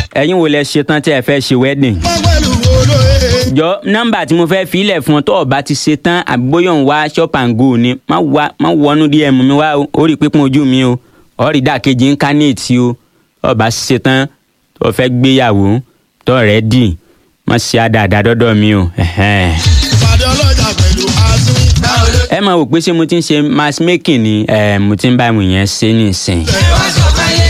ẹ̀yin wo lẹ ṣetán tí ẹ fẹ́ ṣe wedding pẹ̀lú olóye. jọ nọ́mbà tí mo fẹ́ filẹ̀ fún ọ tó o bá ti ṣe tán àbí bóyá òun wá shop and go ni má wá má wọnú dm mi wá o ó rí pípọ́n ojú mi o ọ rí dàkejì íńkánẹ́ẹ̀tì o tó o bá ṣe tán tó o fẹ́ gbéyàwó tó o rẹ̀ dì má ṣe àdàdà dọ́dọ̀ mi o. ẹ̀hẹ́n. ìpàdé ọlọ́jà pẹ̀lú azú. báwo ló ẹ máa wò pé ṣé mo ti ń ṣe matchmaking ni ẹ mo ti ń bá àwọn èèyàn ṣe nísìn. ṣe wá sọ fáyé.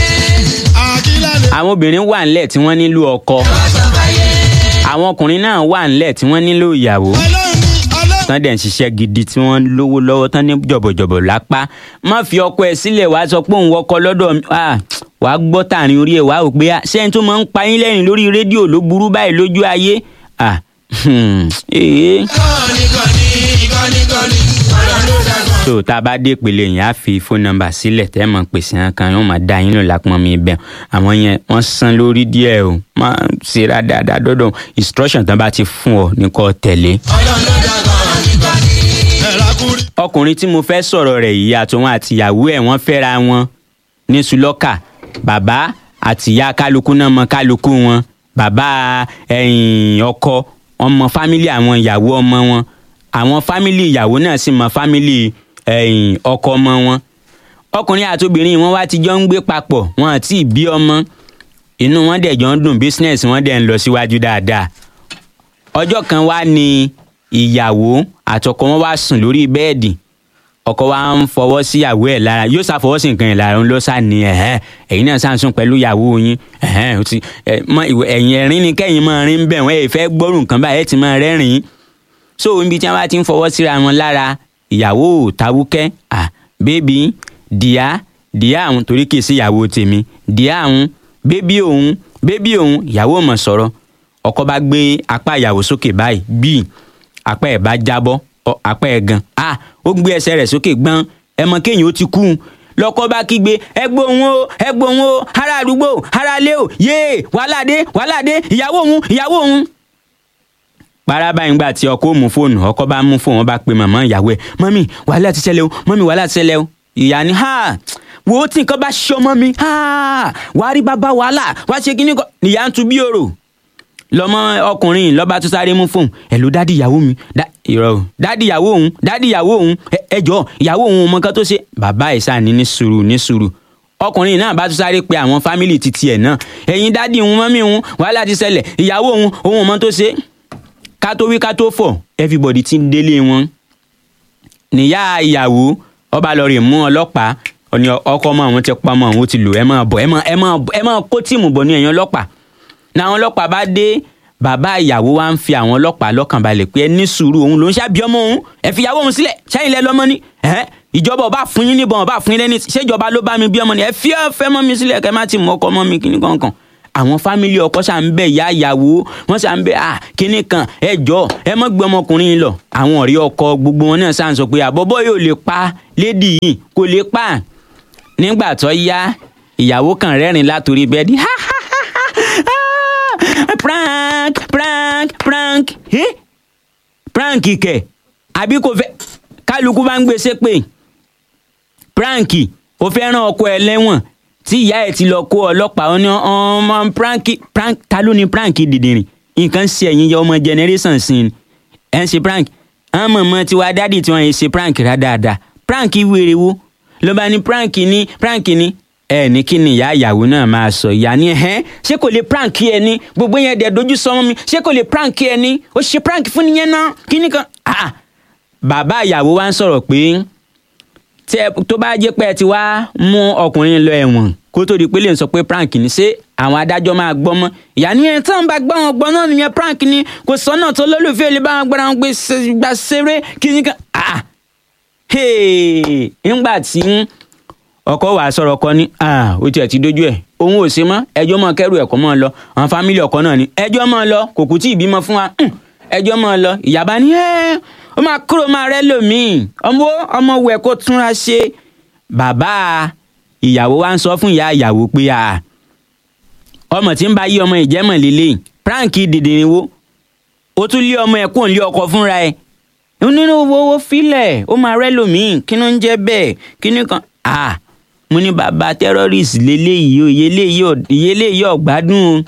àkílẹ̀ lè. àwọn obìnrin wà ńlẹ̀ tí wọ́n nílò ọkọ wá sọ fáyé. àwọn ọkùnrin náà wà ńlẹ̀ tí wọ́n nílò ìyàwó. ọlọ́run ọlọ́run. tán dẹ̀ ń ṣiṣẹ́ gidi tí wọ́n lówó lọ́wọ́ tán ní jọ̀bọ̀jọ̀bọ̀ lápá má fi ọkọ ẹ̀ sílẹ̀ wá sọ pé òun wọkọ lọ́dọ̀ mi ah, wà á gbọ́ tààrin orí ẹ̀ wá ò pé ah, ṣé ẹni tó máa ń pa yín lẹ́rìn lórí rédíò ló burú báyìí lójú ayé ah, hmm, ee. kọ́ni kọ́ni kọ́ni kọ́ni ọ̀rọ̀ ló dàgbà. tó tá a bá dé ìpele yẹn á fi fóònù nọ́mbà sílẹ̀ tẹ́ ẹ mọ̀ pèsè hàn kan yóò máa dá yín lò lápọn mi bẹ́ẹ̀ àwọn yẹn wọ́n san lórí díẹ̀ o máa ṣe ra dáadáa dọ́dọ̀ instruction tán bá ti fún ọ ní kó tẹ̀lé. ọlọ́run ló dàgbà. kọ́ni kọ́ni. ẹ̀rá kúrí. ọkùnrin tí mo fẹ́ sọ̀rọ̀ rẹ̀ yìí àtòun àtìyàwó ẹ̀ wọ́n fẹ́ra wọn ní sulọ́kà bàbá àtìyá kálukú náà mọ kálukú wọn bàbá ẹ̀yìn ọkọ ọmọ fámílì àwọn ìyàwó ọmọ wọn àwọn fámílì ìyàwó náà sì mọ fámílì ẹ̀yìn ọkọ ọmọ wọn ọkùnrin àti obìnrin wọn wá ti jọ ń gbé papọ̀ wọn àti ìbí ọmọ inú wọn dẹ̀ jọ ń dùn business wọn dẹ̀ ń lọ síwájú dáadáa ọjọ́ kan wá ní ìyàwó àtọkọ wọn wá sùn lórí bẹ́ẹ̀dì ọkọ wa ń fọwọ́ sí ìyàwó ẹ̀ lára yóò ṣàfọwọ́ sí nǹkan ẹ̀ lára ń lọ sá ní ẹ̀hẹ́n ẹ̀yin náà sàǹsùn pẹ̀lú ìyàwó yín ẹ̀hẹ́n ó ti ẹ̀ mọ ìwé ẹ̀yìn ẹ̀rín ni kẹ́yìn máa rín bẹ̀ wọ́n ẹ̀ fẹ́ gbọ́rù nǹkan báyìí ẹ̀ ti máa rẹ́rìn-ín so ibi tí wọ́n bá ti ń fọwọ́ síra wọn lára ìyàwó ò tawúkẹ́ à bébí dìá dìá àwọn torí kìí sí ìyàwó tèmi dìá àwọn bébí òun bébí òun ìyàwó mọ̀ sọ̀rọ̀ ọkọ bá gbé apá ìyàwó sókè báyìí bíi apá ẹ̀ bá jábọ́ ọ, apá ẹ̀ gan ah ó gbé ẹsẹ̀ rẹ̀ sókè gbọ́n ẹ mọ kéèyàn ó ti kú un lọkọ bá kígbe ẹgbó òun o ẹgbó òun o ará àdúgbò ará ilé o yéè wàhálà dé wàhálà dé ìyàwó òun ìyàwó òun paraba yìí gbà tí ọkọ ò mú fóònù ọkọ bá mú fóònù wọn bá pe màmá ìyàwó ẹ mọ́mì wàhálà ti ṣẹlẹ̀ o mọ́mì wàhálà ti ṣẹlẹ̀ o ìyá ni ha wo tí nǹkan bá ṣe ọmọ mi ha wàá rí bàbá wàhálà wàá ṣe kíní kan nìyá ń tu bí òrò lọmọ ọkùnrin yìí lọba tó sáré mú fóònù ẹ ló dádì ìyàwó mi dá irọ́ o dádì ìyàwó òun dádì ìyàwó òun ẹ- ẹ jọ ìyàwó òun ọmọ kan tó ṣe bàbá ẹ̀ sáà ní ní sùúrù ní sùúrù ọkùnrin náà bá tún sáré pe àwọn fámìlì titi ẹ̀ náà ẹ̀yin dádì òun mọ́mí òun wàhálà ti ṣẹlẹ̀ ìyàwó òun òun ọmọ tó ṣe ká tó wí ká tó fọ̀ everybody ti ń délé wọn níyà ìyàwó ọba lọ rè mú ọlọ́pàá ọni ọkọ ọmọ àwọn ti pa ọmọ àwọn ti lò ẹ máa bọ̀ ẹ máa ẹ máa ẹ máa kó tíìmù bọ̀ ní ẹ̀yìn ọlọ́pàá làwọn ọlọ́pàá bá dé bàbá ìyàwó wa ń fi àwọn ọlọ́pàá lọ́kàn balẹ̀ pé ẹ ní sùúrù òun ló ń ṣàbí ọmọ òun ẹ fi ìyàwó òun sílẹ̀ ṣẹ́yìn lẹ lọ́mọ ni ẹ ìjọba ọba fún yín níbọn ọba fún yín lẹ́ni ṣèjọba ló bá mi bí ọmọ ni ẹ fi ẹ fẹ́ mọ́ mi sílẹ̀ kẹ́ má ti mọ ọkọ mọ́ mi kíní kankan àwọn fámìlì ọkọ ṣà ń bẹ ìyá ìyàwó wọn ṣà ń bẹ à kíní kan ẹ jọ ẹ mọ gbé ọmọkùnrin yìí lọ àwọn ọ̀rẹ́ ọkọ gbogbo wọn náà ṣà ń sọ pé àbọ̀bọ̀ yóò lè pa lédi yìí kò lè pa nígbà tó yá ìyàwó kan rẹ́rìn látòrí bẹ́ẹ̀dì ha ha ha ha ah, prank prank prank eh? prank kẹ̀ àbí kò fẹ́ kálukú bá ń gbé ṣépè prank ó fẹ́ rán ọkọ ẹ lẹ́wọ̀n tí ìyá ẹ̀ ti lọ kó ọlọ́pàá ó ní ọmọ prank prank ta ló ní prank dìdìrìn nǹkan ṣe ẹ̀yin yẹ ọmọ generation sí ni ẹ̀ ń ṣe prank àwọn mọ̀mọ́ tiwa dádì tí wọ́n yẹn ṣe prank rà dáadáa prank wèrè wo ló bá ní prank ní prank ní ẹ ní kí ni ìyá ìyàwó náà máa sọ ìyá ni ẹhẹn ṣé kò lè prank ẹ ní gbogbo yẹn dẹ̀ dojú sọmọ mi ṣé kò lè prank ẹ ní ó ṣe prank fún nìyẹn náà kí ni kan ah bàbá ìyàwó wa ń sọ̀rọ̀ pé tí ẹ tó bá jẹ́ pé ẹ ti wá mú ọkùnrin lọ ẹ̀wọ̀n kó tó di pé lè sọ pé prank ni ṣé àwọn adájọ́ máa gbọ́ mọ́ ìyá ni ẹ̀ tán bá gbọ́ wọn gbọ́ náà nìyẹn prank ni kò sọ́nà tó lólùfẹ́ lè bá wọn gbọ́ra wọn gbé ṣe- gbà ṣeré kí ni kan ah hey ńgbà tí ọkọ wàá sọ̀rọ̀ ọkọ ní ah ó tiẹ̀ ti dójú ẹ̀ òun ò ṣe mọ́ ẹjọ́ mọ́ kẹ́rù ẹ̀kọ́ mọ́ lọ àwọn fámìlì ọkọ náà ni ẹjọ́ mọ́ lọ kò kú tí ì bímọ fún wa Hmm, ẹjọ́ mọ́ lọ ìyàbá ní ẹ́ ó máa kúrò máa rẹ́ lòmíì ọmọ ọmọ wẹ̀ kó túnra ṣe bàbá ìyàwó wa ń sọ fún ìyá ìyàwó pé ah ọmọ tí ń bá yí ọmọ ìjẹ́mọ̀ lélẹ̀ prank dìdìrín wo ó tún lé ọmọ ẹ̀ kúrò lé ọkọ fúnra ẹ̀ nínú owó owó filẹ̀ ó máa rẹ́ lòmíì kí ló ń jẹ́ bẹ́ẹ̀ kí ni kan ah mo ní bàbá terrorist lélẹ́yìí o ìyẹlẹ́yìí ọ̀gbádùn o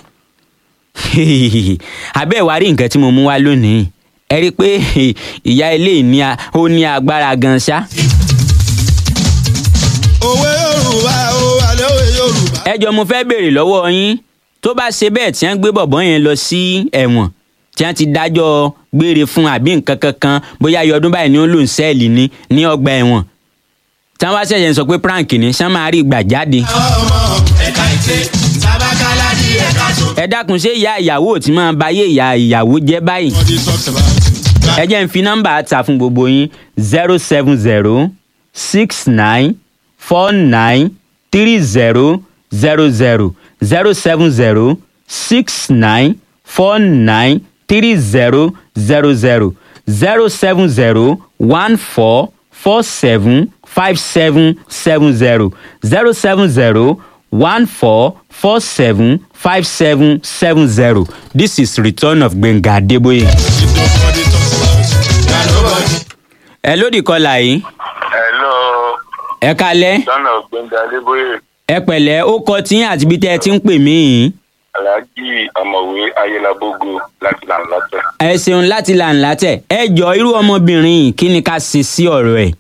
abẹ́ ìwà rí nǹkan tí mo mú wá lónìí ẹ rí i pé ìyá ilé ní ó ní agbára gan ṣá. òwe yorùbá o àlẹ́ òwe yorùbá. ẹ jọ mo fẹ́ béèrè lọ́wọ́ yín tó bá ṣe bẹ́ẹ̀ tí wọ́n gbé bọ̀bọ́ yẹn lọ sí ẹ̀wọ̀n tí wọ́n ti dájọ́ gbére fún àbí nǹkan kankan bóyá iye ọdún báyìí ni ó lò ń sẹ́ẹ̀lì ní ní ọgbà ẹ̀wọ̀n tí wọ́n bá ṣẹ̀ṣẹ̀ sọ pé prank ni ṣé máa rí ìgbà jáde. àwọn ọmọ ẹ̀ka ìtẹ́ sábàkálá ní ẹ̀ka tó. ẹ dákun ṣé ìyá ìyàwó tí máa bá yé ìyá ìyàwó jẹ́ báyìí wọ́n ti talks about. ẹ jẹ́ n fi nọ́mbà ta fún gbogbo yín zero seven zero six nine four nine three zero zero zero zero seven zero six nine four nine three zero zero zero zero seven zero one four four seven five seven seven zero zero seven zero one four four seven five seven seven zero this is return of Gbenga Adeboye. nobody talks about. na nobody. ẹ lódì kọlà yìí Hello, ẹ kalẹ Sọ́nà Gbẹ̀ngà Adébóyè, ẹ pẹ̀lẹ́ ó kọ tí àti ibi tẹ́ ẹ ti ń pè mí yìí Alhaji Ọ̀mọ̀wé Ayélabógo láti Làǹlàtẹ̀. ẹ ṣeun láti là ń látẹ̀ ẹ jọ irú ọmọbìnrin yìí kí ni ká ṣe sí ọ̀rọ̀ ẹ̀.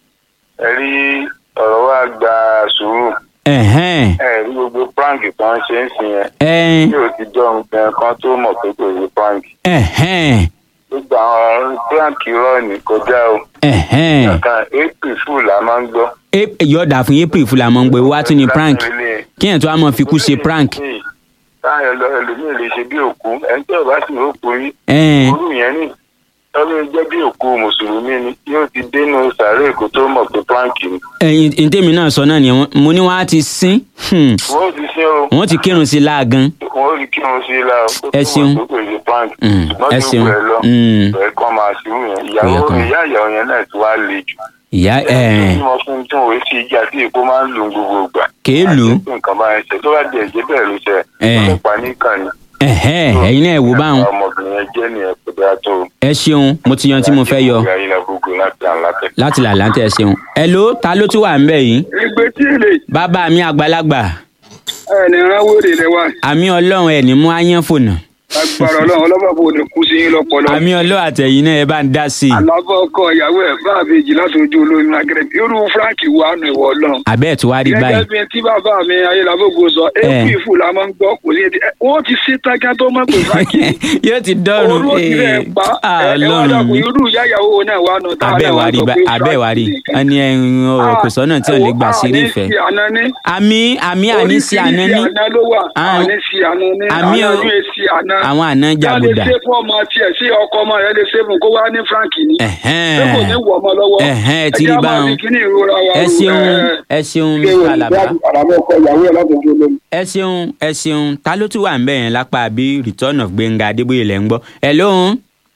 Ẹ rí ọ̀rọ̀ wa gba sùúrù. ẹ̀hẹ́n Ẹ rí gbogbo prank tó ń ṣe ń sìn yẹn. ẹ̀ Yóò ti jọ nǹkan kan tó mọ̀ pé kò sí prank. ẹ̀hẹ́n Gbogbo àwọn prank irọ́ ní kọjá o. ẹ̀hẹ́n Nǹkan April Fool la máa ń gbọ́. Ap- yọ̀ọ̀dà fún april fúlà mọ́ ń gbé wá tún ní prank kí yẹn tó wá mọ́ fi kú ṣe prank. Táyọ̀ lọ ẹlòmíì lè ṣe bí òkú. Ẹni tí ò bá sì rókun yín. ẹ̀ẹ́n Orú yẹn ní tọ́lú jẹ́ bí òkú mùsùlùmí ni yóò ti dénú sàárè kó tó mọ̀ pé prank ni. ẹ̀yìn ntẹ́mi náà sọ náà nìyẹn mo ní wọ́n á ti sín hmm, wọ́n ti ṣe o wọ́n ti kírun sí i láàgán. wọ́n rí kí wọ́n sí i la o kó tó Ẹ ṣeun. mọ̀ pé kò ṣe prank Mm, ṣùgbọ́n ẹ tí ó ṣeun. gbẹ lọ Mm. ẹ̀ kàn máa ṣírù yẹn Ó yẹ ìyàwó kán. ìyá ìyàwó yẹn náà ti wá le jù. ìyá ẹ̀ẹ́n tí wọ́n fún tí wọ́n sí ìjà tí èkó máa ń lò ń gbogbo ìgbà. Kèé lù ú. àti pé nǹkan bá ń ṣe tó bá di ẹ̀jẹ̀ bẹ́ẹ̀ ló ṣe Eh. ọlọ́pàá nìkan ni. ẹ̀hẹ́n ẹ̀yin náà ẹ̀ wò báwọn ọmọbìnrin yẹn jẹ́ nìyẹn kò dáa tó. ẹ ṣeun mo ti yan tí mo fẹ́ yọ ìyá yìí la gbogbo láti àǹlátẹ̀. láti là láǹtẹ̀ ẹ ṣeun. ẹ ló ta ló tún wà ń bẹ̀ yìí. ìgbé tí èlé bàbá mi àgbàlagbà ẹni ránwóde rẹ wá àmì ọlọ́run ẹ̀ ní mú ayán fònà agbára ọlọ́run ọlọ́mọbò ní kú sí yín lọ́pọlọ. àmì ọlọ́run àtẹ̀yìn náà ẹ bá ń dá sí i. àlàbọ̀ ọkọ ìyàwó ẹ̀ bá àbèjì láti ojú olóyún lágẹ̀rẹ̀ irú frank wà nù ìwọ ọlọ́run. àbẹ́ ẹ̀ tó wá rí gẹ́gẹ́ báyìí. bí tí bàbá mi ayélujábògo sọ èkú ìfù la máa ń gbọ́ kò sí èdè wọ́n ti ṣe tágá tó má pè frank yóò ti dọ́rùn olú òkè rẹ̀ pa Ah, ẹ̀ ẹ̀ wá ọlọ́run dàkú mi. irú ìyá ìyàwó náà wà nù tá a abẹ́ náà wa wà rí sọ bá pé abẹ́ wa rí ẹni ẹ̀rín ọ̀rọ̀ kò sọ́nà tí ò lè gbà sí rí ìfẹ́. àmì àmì àní sí àná ní oríṣiríṣi àná ló wà Ah. àní sí àná ní Àmì àná o- ní èsì àná àwọn àná jàgùdà. ká lè ṣe fún ọmọ tiẹ̀ sí ọkọ ọmọ rẹ lè ṣe fún kó wá ní frank ni Ẹ̀hẹ́n. pé kò ní wọ ọmọ lọ́wọ́ Ẹ̀hẹ́n, ẹ ti rí ẹ jẹ́ á máa báwọn. fi kíní ìrora wa ẹ rò, ṣeun ẹ, ẹ ṣeun ṣé o mr alaba àlàbọ̀ ọkọ ìyàwó ẹ̀ láti ojú olómi. ẹ ṣeun ẹ ṣeun ta ló tún wà ń bẹ̀ yẹn lápá àbí return of Gbénga Adébóyè lẹ́ ń gbọ́ ẹ lóhun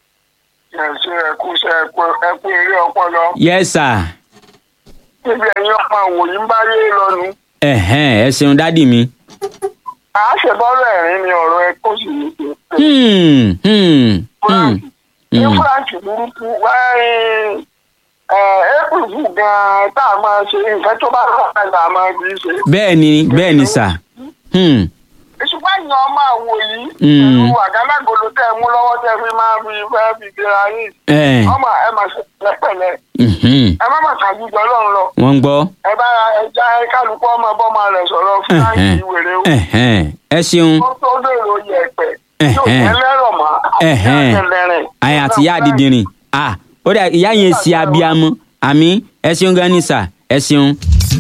ẹ ṣe ẹkú ṣe ẹkú eré ọpọlọ yes sir níbi ẹ̀yin ọmọ àwòyí ń bá yé lọ́nu. ẹ̀hẹ́n ẹ ṣeun dádì mi. à á ṣèbọ́rọ̀ ẹ̀rín ni ọ̀rọ̀ ẹ kó sì ní ṣe. Hmm, hmm, hmm, Frank ní hmm. Frank burúkú wáyé april fún gan-an tá a máa ṣe nǹkan tó bá rọ̀ ẹ̀ là máa fi ṣe. bẹ́ẹ̀ ni bẹ́ẹ̀ ni sà. Hmm, ṣùgbọ́n ìyẹn ọmọ àwò yìí Mm. pẹ̀lú àgádágodo tẹ́ ẹ mú lọ́wọ́ tẹ́ fi máa fi fẹ́ fi gbéra yìí ẹ̀, ọmọ ẹ máa ṣe pẹ̀lẹ́pẹ̀lẹ́ mhm, ẹ má má kàjú jọ lọ́run lọ wọ́n ń gbọ́. ẹ bá ẹja kálukú ọmọ bọ́mọ rẹ̀ sọ̀rọ̀ Frank Ẹ̀hẹ́n, wèrè o. ẹ̀hẹ́n, ẹ ṣeun tó tó lèrò yẹ̀pẹ̀ yóò Ẹ̀hẹ́n. jẹ́ lẹ́rọ̀ mọ́ Ẹ̀hẹ́n. àtẹlẹrìn. àyà àti ìyá àdìdìrìn ah ó dà ìyá yẹn sí abiyamọ àmì ẹ ṣeun gan ni sà ẹ ṣeun.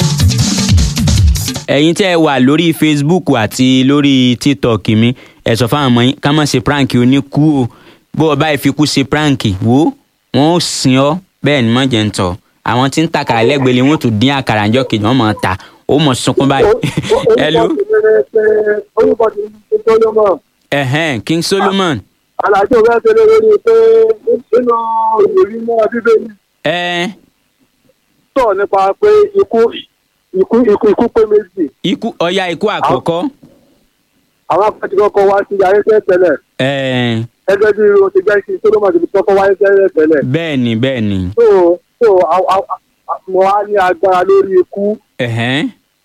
ẹ̀yin tẹ́ ẹ wà lórí facebook àti lórí tiktok mi ẹ sọ fáwọn ọmọ yín ká má ṣe prank oníkú o bó o bá ìfikú ṣe prank wo wọn ò sìn ọ́ bẹ́ẹ̀ ni mọ̀ jẹ́ ń tọ̀ àwọn tí ń ta àkàrà lẹ́gbẹ̀ẹ́ lé wọn tún dín àkàrà ńjọ́ kejì wọ́n mọ̀ ta ó mọ̀ sunkún báyìí. hello orúkọ ti ní solomon ẹ̀hẹ́n king solomon alájọ bẹ́ẹ̀ tẹ́lẹ̀ lórí pé nínú ìròyìn náà bíbélì ẹ sọ nípa pé ikú ikú ikú ikú pé méjì ikú ọya ikú àkọ́kọ́ àwọn akẹ́kọ̀ọ́ kọ́kọ́ wá sí ayé tẹ́ tẹ́lẹ̀ ẹ gẹ́gẹ́ bí irun ti gbẹ́ sí solomon ti fi kọ́kọ́ wáyé tẹ́lẹ̀ tẹ́lẹ̀ bẹ́ẹ̀ ni bẹ́ẹ̀ ni so so a- a- a- mo wá ní agbára lórí ikú ẹ̀hẹ́n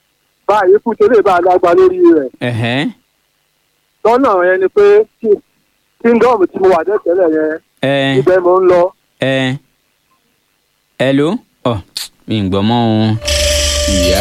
báyìí ikú tẹ́lẹ̀ bá lágbá lórí rẹ̀ ẹ̀hẹ́n, lọ́nà yẹn ni pé kí- kingdom tí mo wà tẹ́tẹ́lẹ̀ yẹn ẹ̀ ibẹ̀ mo ń lọ. ẹ̀ hello ọ̀ mi ń gbọ́ mọ́ o. ìyá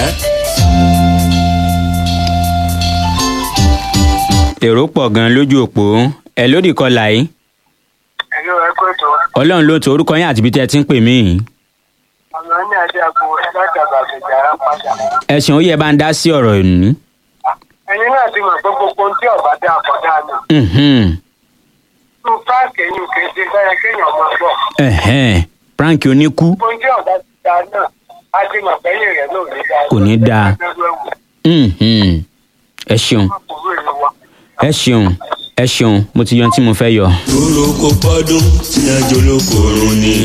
èrò pọ̀ gan lójú òpó ẹ̀ lódì kọlà yìí ẹ̀yọ́ ẹgbẹ́ tó ọlọ́run ló to orúkọ yín àti ibi tí ẹ ti ń pè mí yìí. ọ̀nà ní adé àgbo ẹ̀dájàgbà àgbèjà ń padà. ẹ̀sìn ó yẹ bá ń dá sí ọ̀rọ̀ ìní. ẹ̀yin náà ti mọ̀ pé gbogbo ohun tí ọ̀bá dá àkọ́dá ni. Mhm. nínú páàkì ẹ̀yìn kéde fẹ́rẹ̀ kéèyàn máa gbọ́. Ẹ̀hẹ́n. prank oníkú gbogbo ohun tí ọ̀bá ti dá náà á ti mọ̀ pé ẹ̀yìn rẹ̀ náà ò ní dá. Kò ní dáa. Mhm. ẹ ṣeun ẹ ṣeun ẹ ṣeun mo ti yan tí mo fẹ́ yọ. dúró kó pọ́dún tí wọ́n jolókòrò ní.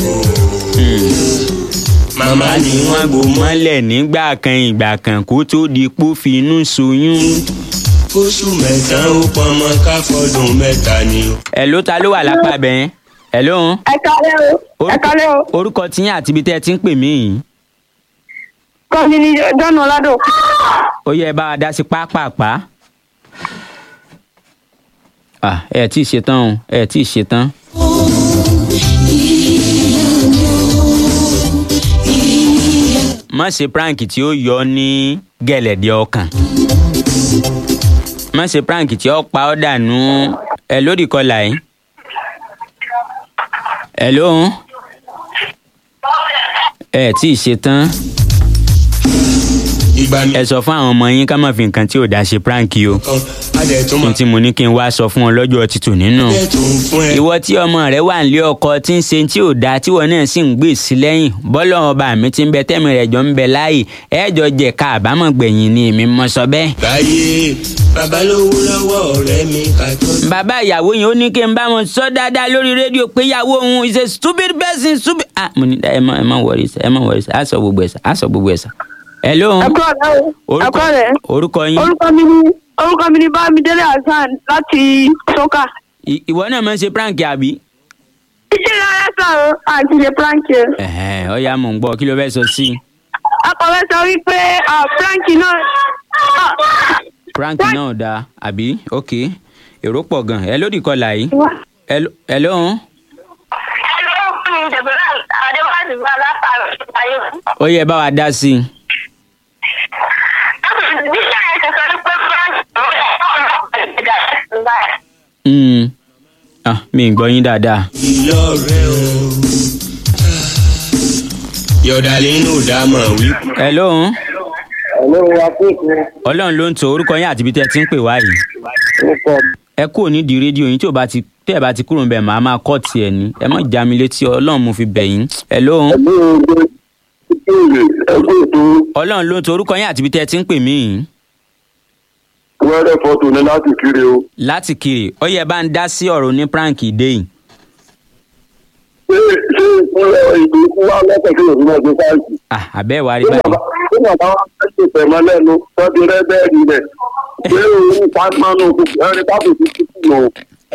màmá ni wọ́n gbó mọ́ mọ́lẹ̀ nígbà kan ìgbà kan kó tó di pó fi inú soyún. fóṣù mẹ́sàn-án ó pọnmọ káfọ́dún mẹ́ta ni. ẹ ló ta ló wà lápá bẹ́ẹ̀ ẹ ló ń. ẹ kálẹ́ o ẹ kálẹ́ o orúkọ tiyín àti ibi tẹ́ ẹ ti ń pè mí yìí. kọ́ mi ní dọ́nà ládò ó yẹ bá a dá sí pápápá. Ah, ẹ tí ì ṣetán o ẹ tí ì ṣetán. má ṣe prank tí ó yọ ní gẹ̀lẹ̀dẹ̀ ọkàn. má ṣe prank tí ó pa ọ́ dànù ẹ lórí kọlà yìí. ẹ lóhùn. ẹ tí ì ṣetán ìgbà mi ẹ sọ fún àwọn ọmọ yín ká má fi nǹkan tí ò dá ṣe prank o kan adẹ̀ tún kí máa n tí mo ní kí n wá sọ fún ọ lọ́jọ́ títù nínú. bẹ́ẹ̀ tó ń fún ẹ. ìwọ tí ọmọ rẹ wà nílé ọkọ tí ń ṣe tí ò dáa tíwọ náà sì ń gbé sí lẹ́yìn bọ́lọ̀ ọba mi ti ń bẹ tẹ́mi rẹ̀ jọ ń bẹ láàyè ẹ̀ẹ́jọ jẹ ká àbámọ̀ gbẹ̀yìn ni èmi mọ sọ bẹ́ẹ̀. láyé babalówó lọ́wọ́ ọ̀rẹ́ mi ká tó. bàbá ìyàwó yẹn ó ní kí n bá wọn sọ dáadáa lórí rédíò pé ìyàwó òun is a stupid person stupid. ah mo ní ẹ má ẹ má wọrí sá ẹ má wọrí sá á sọ gbogbo ẹ sá á sọ gbogbo ẹ sá. hello ẹ kúrò lẹ́ o ẹ orúkọ kúrò lẹ́ orúkọ yín orúkọ mi ní orúkọ mi ní bámidélé hasan láti sọ́kà. I- ìwọ náà máa ń ṣe prank àbí. iṣẹ́ rárá sá o àti ṣe prank yẹn. ẹ̀hẹ́n, ọ̀ya mò ń gbọ́ kí ló fẹ́ sọ sí i. akọ̀wé sọ wípé ah, prank náà ah, prank náà dáa àbí ok èrò pọ̀ gan ẹ lódì kọlà yìí wá. ẹ ló ẹ ló ń ó yẹ bá wa dá sí i. Mm. Ah, mi ì gbọ́ yín dáadáa. ìyá ọ̀rẹ́ o. yọ̀dàlẹ́ inú dámọ̀ wí. ẹ ló ń ẹ̀lọ́ wa fún ìpín ọlọ́run ló ń to orúkọ yín àti ibi tẹ́ ẹ ti ń pè wá yìí. orúkọ ẹ kúrò nídìí rédíò yín tí ò bá ti tẹ́ ẹ bá ti kúrò níbẹ̀ màá máa kọ́ tiẹ̀ ní ẹ má já mi létí ọlọ́run mo fi bẹ̀ yín. ẹ ló ń ẹ̀lọ́ ìgbé ìbéèrè ẹgbẹ́ ètò ọlọ́run ló ń to orúkọ yín àti ibi tẹ́ ẹ ti ń pè mí yìí. wẹ́rẹ́ fọ́tò ní láti kiri o. láti kiri ó yẹ bá ń dá sí ọ̀rọ̀ ní prank dé yìí. ṣé ṣé ìpínlẹ̀ ìlú kú wá lọ́sẹ̀ kí òfin náà ṣe fáìsì. Ah, àbẹ́ wa rí ṣé báyìí. bàbá ṣé bàbá wa fẹ́ ṣe tẹ̀mọ́ lẹ́nu tọ́jú rẹ́ bẹ́ẹ̀ni rẹ̀ ṣé òun pàṣánù ẹni tábù ti ti kú lò.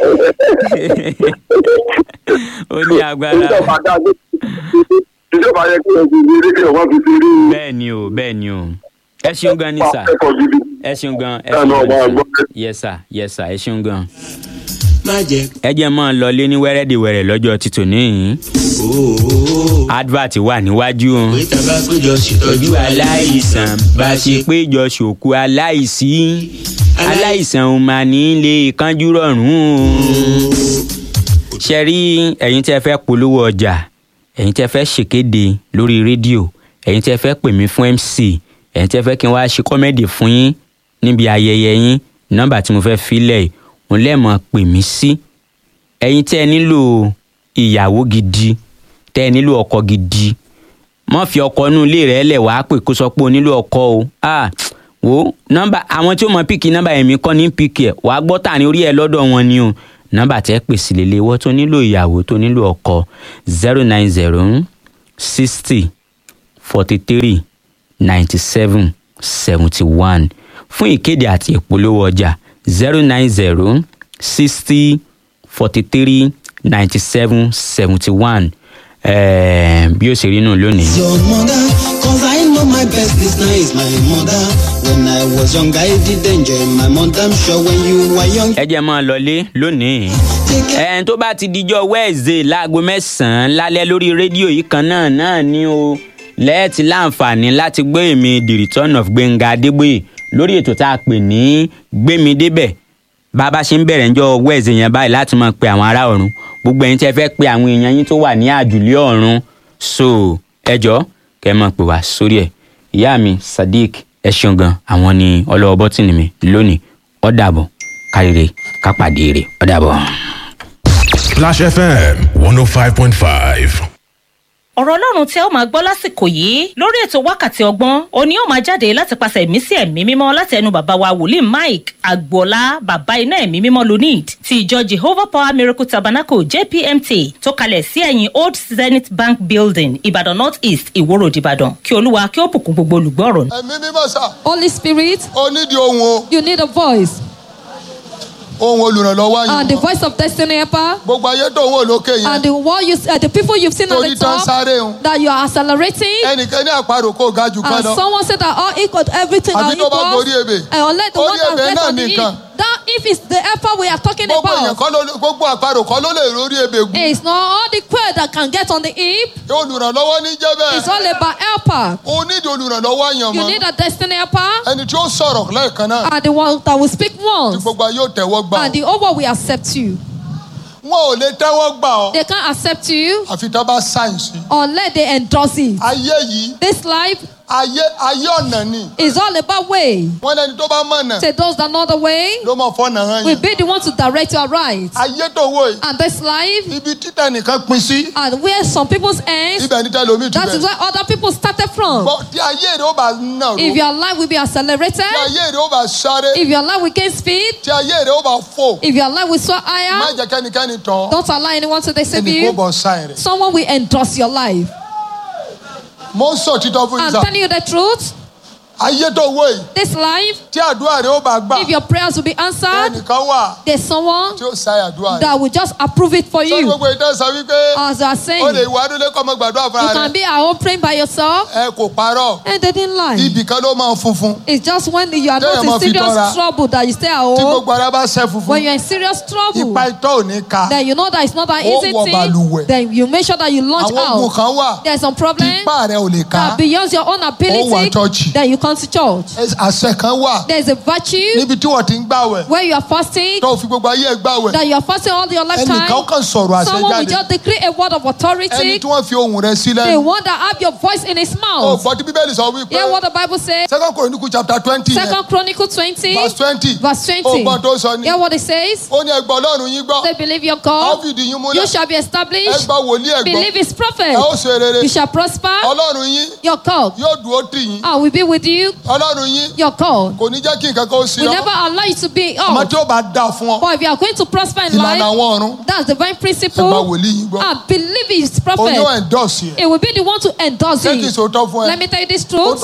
ó ní agbára. ìjọba dá gbé ìjọba yẹ kí ẹ fi rí rí kí ọmọ fi fi rí i. bẹ́ẹ̀ ni o bẹ́ẹ̀ ni o ẹ ṣeun gan ni sà ẹ̀kọ́ gidi. ẹ ṣeun gan ẹ Ẹ ṣeun náà gan máa ni gbọ́. sà yes sir yes sir ẹ ṣeun gan. má jẹ́ ẹ jẹ́ mọ́ ọ lọ lé ní wẹ́rẹ́dìwẹ̀rẹ̀ lọ́jọ́ títò níyìn ooo. advert wà níwájú o. pé tá a bá péjọ ṣètọ́jú aláìsàn bá a ṣe pé. péjọ ṣòkú aláìsí aláìsàn ò máa ní lè kánjú rọrùn o. ṣe rí ẹ̀yin tí ẹ fẹ́ polówó ọjà ẹ̀yin tí ẹ fẹ́ ṣèkéde lórí rédíò ẹ̀yin tí ẹ fẹ́ pè mí fún mc ẹ̀yin tí ẹ fẹ́ kí n wá ṣe kọ́mẹ́dì fún yín níbi ayẹyẹ yín nọ́mbà tí mo fẹ́ filẹ̀ yìí òun lẹ́ẹ̀mọ́ pè mí sí ẹ̀yin tí ẹ nílò ìyàwó gidi tẹ́ ẹ nílò ọkọ gidi mọ fi ọkọ inú ilé rẹ lẹ wàá pè kó sọ pé o nílò ọkọ o ah wo nọ́mbà àwọn tí ó mọ píkì nọ́mbà ẹ̀mí kọ́ ní píkì ẹ̀ wàá gbọ́ tà ní orí ẹ̀ lọ́dọ̀ wọn ni o nọ́mbà tẹ́ pè sí lélẹ̀ wọ́n tó nílò ìyàwó tó nílò ọkọ zero nine zero sixty forty three ninety seven seventy one fún ìkéde àti ìpolówó ọjà zero nine zero sixty forty three ninety seven seventy one bí ó ṣe rí nù lónìí. your mother, cause I know know my best, this now is my mother. When I was young, I did enjoy my mother. I'm sure when you were young, ẹ jẹ́ máa lọlé lónìí. take care. ẹn tó bá ti dijọ́ wẹ́ẹ̀zẹ̀ láago mẹ́sàn-án lálẹ́ lórí rédíò yìí kan náà náà ni o lẹ́ẹ̀tì láǹfààní láti gbé èmi the return of gbẹ̀ngà adégbòye lórí ètò tá a pè ní gbémi débẹ̀ bá a bá ṣe ń bẹ̀rẹ̀ ńjọ́ wẹ́ẹ̀zẹ̀ yẹn báyìí láti máa pe àwọn ará ọ̀run gbogbo ẹ̀yin tí ẹ fẹ́ pe àwọn èèyàn yín tó wà ní àjùlé ọ̀run so ẹjọ́ kẹ́ ẹ máa pè wá sórí ẹ̀ ìyá mi sadiq ẹ ṣeun gan àwọn ni ọlọ́wọ́ bọ́tìnì mi lónìí ó dàbọ̀ káríire kápàdé rè ó dàbọ̀. Splash FM 105.5. ọ̀rọ̀ ọlọ́run tí ẹ ó máa gbọ́ lásìkò yìí lórí ètò wákàtí ọgbọ́n òní ó máa jáde láti pàṣẹ ẹ̀mí sí ẹ̀mí mímọ́ láti ẹnu bàbá wa wòlíì mike agboola bàbá iná ẹ̀mí mímọ́ lunid ti ìjọ jehovah power miracle tabernacle jpmt tó kalẹ̀ sí ẹ̀yìn old zenith bank building ìbàdàn north east ìwó road ìbàdàn kí olúwa kí ó bùkún gbogbo olùgbọ́ ọ̀rọ̀ ẹ̀mí mímọ́ sà Holy Spirit, ó nídìí ohun o you need a voice. ohun olùrànlọ́wọ́ And the yìí voice of destiny helper. gbogbo ayé tó ń wò lókè yẹn And the world you, uh, the people you've seen at torí the tán top sáré ń that you are accelerating. ẹnìkan ní àparò kó ga jù kan And lọ someone said that all equal, everything Àbí are tó bá equal. gorí ebè. And unless the Orí one that ebè rests náà on the nìkan. hip. That if it's the helper we are talking gbogbo èèyàn about. kọ́ ló gbogbo àparò kọ́ ló lè rórí ebè gùn It's not all the queer that can get on the hip. olùrànlọ́wọ́ ní jẹ́ It's bẹ́ẹ̀ all about helper. o nídìí olùrànlọ́wọ́ yàn You mọ́ need a destiny helper. ẹni tí ó sọ̀rọ̀ lẹ́ẹ̀kan náà And the one that will speak tí once. gbogbo ayé ò tẹ́wọ́ gbà And the over will accept you. wọn ò lè tẹ́wọ́ gbà ọ́ They can't accept you àfi tá a bá sáyẹ̀nsì unless they endorse it. ayé yìí This life ayé ayé ọ̀nà ni is all about way. wọ́n lẹ́ni tó bá mọ̀nà Say those that know the way ló mọ̀ fọ́nà hàn will yẹn be the one to direct your right. ayé tó wò yìí And this life, ibi títẹ̀ nìkan pin sí and where some people's ends, ibẹ̀ ní tẹ́lómi ti that is bẹ̀rẹ̀ where other people started from. Bọ́ tí ayé rẹ̀ ó bá nà If ró your life will be accelerated, tí ayé rẹ̀ ó bá sáré if your life will gain speed, tí ayé rẹ̀ ó bá fò if your life will soar má higher, jẹ́ kẹ́nikẹ́ni tán don't allow anyone to deceive ẹnì kó you. bọ̀ sáyẹn rẹ̀ Someone will endorse your life. mo ń sọ títọ́ fún I'm ìsà telling you the truth. ayé tó wò yìí This life, tí àdúrà rẹ̀ ó bá gbà if your prayers will be answered, ẹnìkan wà there's someone tí ó sáyà àdúrà rẹ̀ that will just approve it for sọ you. gbogbo ìtàn sọ wípé As I are ó lè saying, wà nílé kọ́ ọmọ gbàdúrà you fúnra can rẹ̀ be at home praying by yourself, ẹ kò parọ́ and they didn't lie. ibì kan ló máa funfun It's just when you are Téèyàn not máa in fi tọ́ra. serious trouble that you stay at tí home. gbogbo ara bá ṣẹ́ funfun When you're in serious trouble, ipa itọ́ ò ní ka then you know that it's not an Ó easy wọ balùwẹ̀. thing. Then you make sure that you launch àwọn ogun out. kan wà There's some problem tipa rẹ̀ ò lè ká that beyond your own Ó wà ability, church. then you come to church. Ẹ- àṣẹ kan wà There's a virtue níbi tí wọ́n ti ń gbàwẹ̀ where you are fasting, tó fi gbogbo ayé ẹ̀ gbàwẹ̀ that you are fasting all your ẹnìkan lifetime. kan sọ̀rọ̀ àṣẹ Someone will jáde just decree a word of ẹni authority. tí wọ́n fi ohùn rẹ̀ sí The lẹ́nu one that have your voice in his ó mouth. gbọ́ tí bíbélì sọ wípé Hear what the Bible says. second chronicle chapter twenty yẹn Second Chronicle 20, verse twenty verse ó 20. gbọ́ tó sọ ni Hear what it says. ó ní ẹgbọ́ ọlọ́run yín gbọ́ Say, believe your á God. fìdí yín múlẹ̀ You shall be established. ẹgbọ́ wòlíì ẹ̀gbọ́ Believe his prophet. ẹ ó ṣe rere You shall prosper. ọlọ́run yín Your God. yóò dúró tì yín I will be with you. ọlọ́run yín Your God. kò ní jẹ́ kí nǹkan kan ó sí will ọ never allow you to be àmọ́ off. tí ó bá dáa fún ọ But if you are going to prosper in ìlànà life, àwọn ọ̀run that's divine ẹgbà principle. wòlíì yín gbọ́ And believe his òun yóò prophet. endorse yẹ It will be the one to endorse jẹ́ kí n it. sòótọ́ fún ẹ Let me tell you this truth.